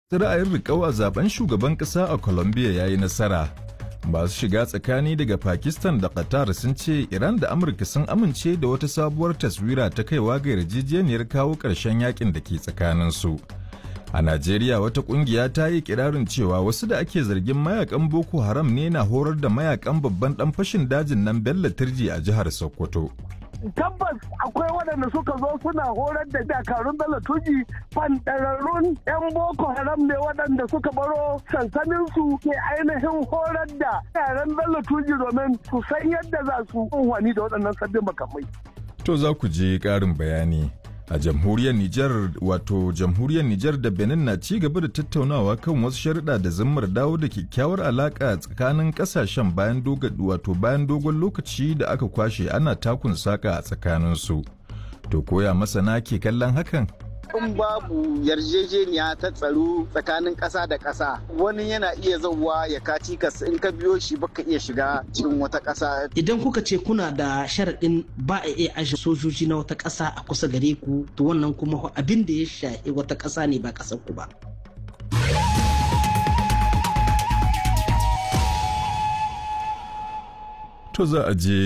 ra'ayin riƙau a zaben shugaban ƙasa a Colombia ya yi nasara. Masu shiga tsakani daga Pakistan da Qatar sun ce Iran da Amurka sun amince da wata sabuwar taswira ta kaiwa ga yarjejeniyar kawo ƙarshen yakin da ke tsakaninsu. A Najeriya wata ƙungiya ta yi kirarin cewa wasu da ake zargin mayakan Boko Haram ne na horar da mayakan babban ɗan fashin dajin nan Bello Turji a jihar Sokoto. tabbas akwai waɗanda suka zo suna horar da dakarun bello tuji fandararrun 'yan boko haram ne waɗanda suka baro sansaninsu ke ainihin horar da yaran bello tuji domin su san yadda za su unhwani da waɗannan sabbin makamai To za ku je ƙarin bayani. A jamhuriyar Nijar wato jamhuriyar Nijar da Benin na ci gaba da tattaunawa kan wasu sharuɗa da zimmar dawo da kyakkyawar alaƙa tsakanin ƙasashen bayan dogon wato bayan dogon lokaci da aka kwashe ana takun saka a tsakaninsu. To koya masana ke kallon hakan? in babu yarjejeniya ta tsaro tsakanin ƙasa da ƙasa wani yana iya zauwa ya kaci kas in ka biyo shi baka iya shiga cikin wata ƙasa. Idan kuka ce kuna da sharaɗin ba a iya aje sojoji na wata ƙasa a kusa gare ku to wannan kuma abin da ya shafi wata ƙasa ne ba ƙasar ku ba. To za a je